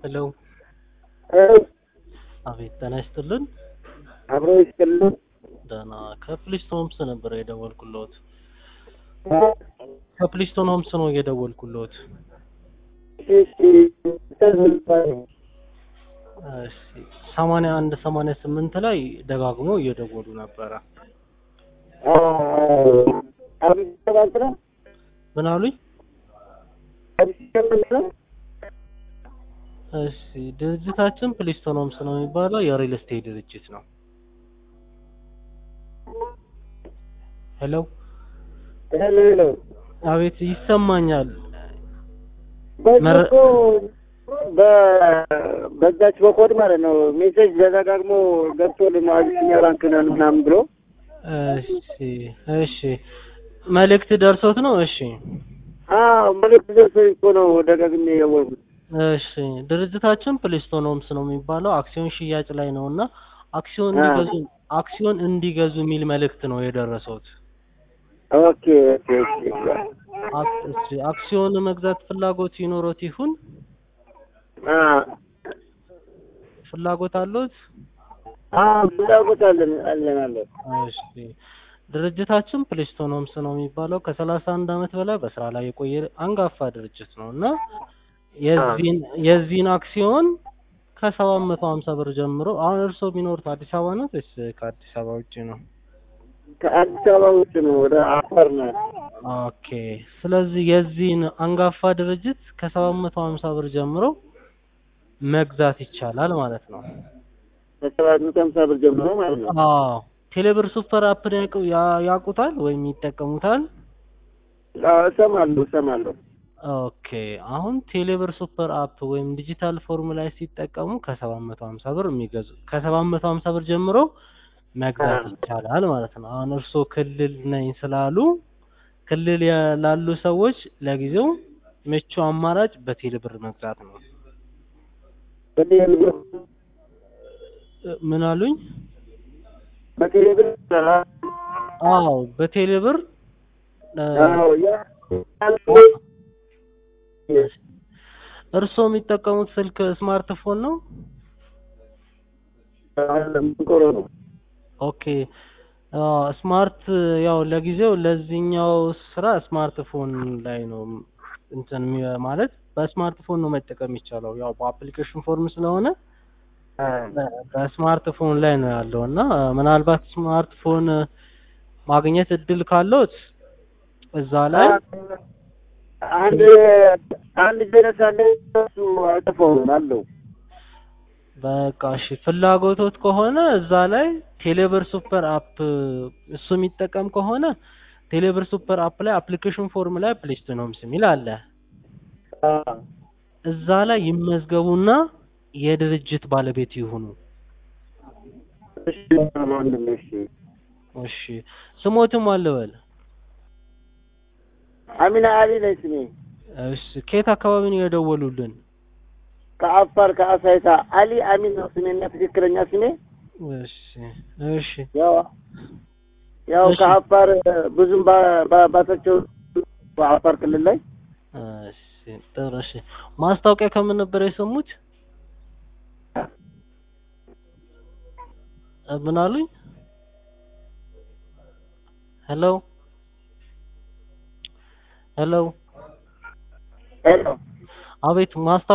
ሄሎ አቤት ጤና ይስጥልን። አብሮ ይስጥልን። ደህና ከፕሊስቶን ሆምስ ነበር የደወልኩልዎት። ከፕሊስቶን ሆምስ ነው የደወልኩልዎት። እሺ ሰማንያ አንድ ሰማንያ ስምንት ላይ ደጋግሞ እየደወሉ ነበረ። ምን አሉኝ? እሺ ድርጅታችን ፕሊስቶን ሆምስ ነው የሚባለው የሪል ስቴት ድርጅት ነው። ሄሎ አቤት ይሰማኛል። መረ- በዛች በኮድ ማለት ነው ሜሴጅ ደጋግሞ ገብቶልን አቢሲኒያ ባንክ ነን ምናምን ብሎ እሺ እሺ መልእክት ደርሶት ነው? እሺ አዎ መልዕክት ደርሶኝ እኮ ነው ደጋግሜ የደወልኩት። እሺ ድርጅታችን ፕሊስቶን ሆምስ ነው የሚባለው አክሲዮን ሽያጭ ላይ ነው እና አክሲዮን አ። እንዲገዙ አክሲዮን እንዲገዙ የሚል መልእክት ነው የደረሰውት። ኦኬ ኦኬ ኦኬ አክ- እሺ አክሲዮን መግዛት ፍላጎት ይኖሮት ይሁን አ ፍላጎት አለዎት? አ ፍላጎት አለን አለን አለን። እሺ ድርጅታችን ፕሊስቶን ሆምስ ነው የሚባለው ከሰላሳ አንድ አመት በላይ በስራ ላይ የቆየ አንጋፋ ድርጅት ነው እና የዚህን የዚህን አክሲዮን ከሰባት መቶ ሀምሳ ብር ጀምሮ አሁን እርስዎ የሚኖሩት አዲስ አበባ ነው ወይስ ከአዲስ አበባ ውጭ ነው? ከአዲስ አበባ ውጭ ነው ወደ አፋር ነው። ኦኬ ስለዚህ የዚህን አንጋፋ ድርጅት ከሰባት መቶ ሀምሳ ብር ጀምሮ መግዛት ይቻላል ማለት ነው። ከሰባት መቶ ሀምሳ ብር ጀምሮ ማለት ነው። አዎ ቴሌብር ሱፐር አፕን ያውቁ- ያ- ያውቁታል ወይም ይጠቀሙታል? አዎ እሰማለሁ እሰማለሁ። ኦኬ አሁን ቴሌብር ሱፐር አፕ ወይም ዲጂታል ፎርም ላይ ሲጠቀሙ ከሰባት መቶ ሀምሳ ብር የሚገዙ ከሰባት መቶ ሀምሳ ብር ጀምሮ መግዛት አ። ይቻላል ማለት ነው። አሁን እርስዎ ክልል ነኝ ስላሉ ክልል ያ- ላሉ ሰዎች ለጊዜው ምቹ አማራጭ በቴሌብር መግዛት ነው። በቴሌብር እ፣ ምን አሉኝ? በቴሌብር አዎ በቴሌብር እ፣ አዎ ያ እርስዎ የሚጠቀሙት ስልክ ስማርትፎን ነው? ምንቆሮ ነው። ኦኬ አዎ ስማርት ያው ለጊዜው ለዚህኛው ስራ ስማርትፎን ላይ ነው እንትን የሚ- ማለት በስማርትፎን ነው መጠቀም የሚቻለው ያው በአፕሊኬሽን ፎርም ስለሆነ በ- በስማርትፎን ላይ ነው ያለው እና ምናልባት ስማርትፎን ማግኘት እድል ካለዎት እዛ ላይ አንድ አንድ ጀነስ አለ እሱ አይጠፋውም አለው። በቃ እሺ ፍላጎቶት ከሆነ እዛ ላይ ቴሌብር ሱፐር አፕ እሱ የሚጠቀም ከሆነ ቴሌብር ሱፐር አፕ ላይ አፕሊኬሽን ፎርም ላይ ፕሌስቶን ሆምስ የሚል አለ። እዛ ላይ ይመዝገቡና የድርጅት ባለቤት ይሁኑ። እሺ ወንድም እሺ። እሺ ስሞትም አለበል። አሚና አሊ ነኝ ስሜ። እሺ ከየት አካባቢ ነው የደወሉልን? ከአፋር ከአሳይታ አሊ አሚን ነው ስሜና ትክክለኛ ስሜ። እሺ እሺ ያው ያው እሺ። ከአፋር ብዙም ባ- ባ- ባሳቸው በአፋር ክልል ላይ እሺ ጥሩ እሺ ማስታወቂያ ከምን ነበር የሰሙት? እ፣ ምን አሉኝ? ሄሎ ሄሎ ሄሎ አቤት ማስታወቂያ